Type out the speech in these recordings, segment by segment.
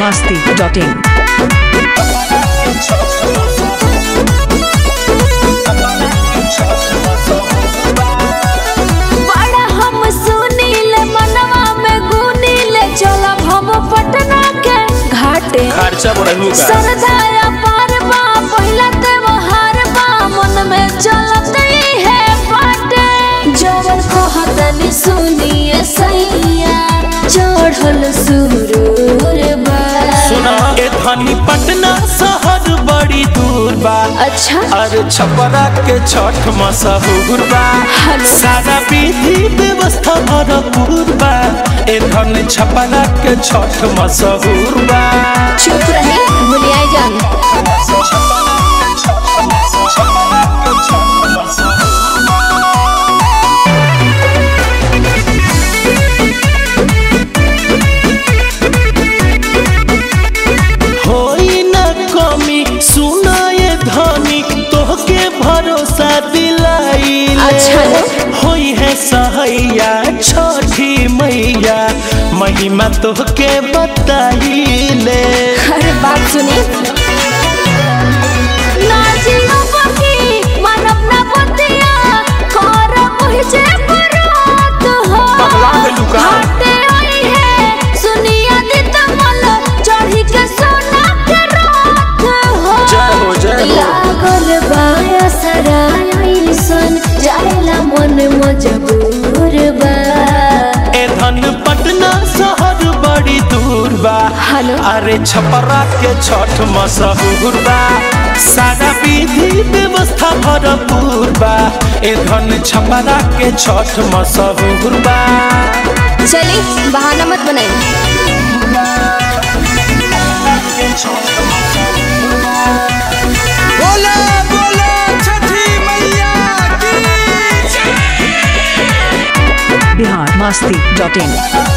masti.in. बड़ा हम सुनील मनवा में गुनील चलब हम पटना के घाटे खर्चा बढ़ू का सरदाया पार बा पहिला त्योहार बा मन में चलत ही है बाटे जवन कहतनी सुनिए सैया चढ़ल सुरूर बा सुना ए धनी पटना शहर बड़ी दूर बा अच्छा अरे छपरा के छठ मशहूर बा हेलो। सारा विधि व्यवस्था भरपूर बा ए धन छपरा के छठ मशहूर बा चुप रही भुलिया जान होई न कमी सुना ये धनी तोहके भरोसा दिलाई अच्छा। होई है सहैया छठी मैया महिमा तोहके बताइले अरे बात सुनी नाचियो बकी मानव ना बतिया कर मुझे बरात हो पगला गइलू का? घाटे आई है सुनिया दी तमल चढ़ी के सोना के रात हो जय हो, जय हो। लागल बाया सराय सन जायला मन मजबूर बा ए धन पटना शहर बड़ी दूर बा हेलो। अरे छपरा के छठ मशहूर बा सारा विधि व्यवस्था भरपूर बा ए धन छपरा के छठ मशहूर बा चली बहाना मत बनाई बोले बोले छठी मैया की Bihar masti.in.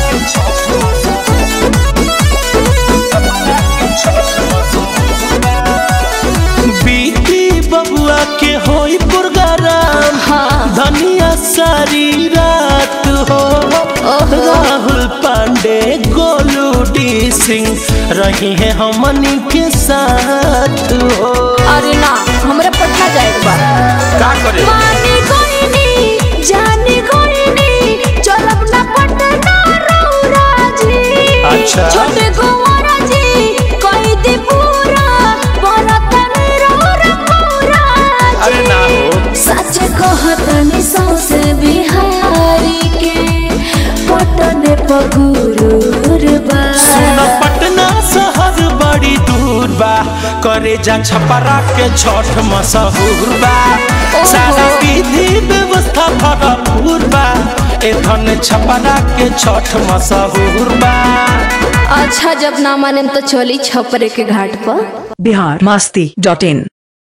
बीती बबुआ के होई प्रोग्राम हाँ। धनिया सारी रात हो ओहो। राहुल पांडे गोलू डी सिंह रही है हमनी के साथ हो अरे ना हमरा पटना जाए बा का करे मानी कोइनी जानी कोइनी चलब ना पटना रौरा जी अच्छा। छोटे गोवरा जी कोई दी पूरा बरतन रौरा पूरा अरे ना हो सच कहतनी सौसे बिहारी के पटने पगुरूर बा सुन पटना शहर बड़ी दूर बा करे जा छपरा के छठ मशहूर बा ओहो। सारा विधि व्यवस्था भरपूर बा ए धन छपरा के छठ मशहूर बा अच्छा जब ना माने तो चली छपरे के घाट पर Bihar masti.in.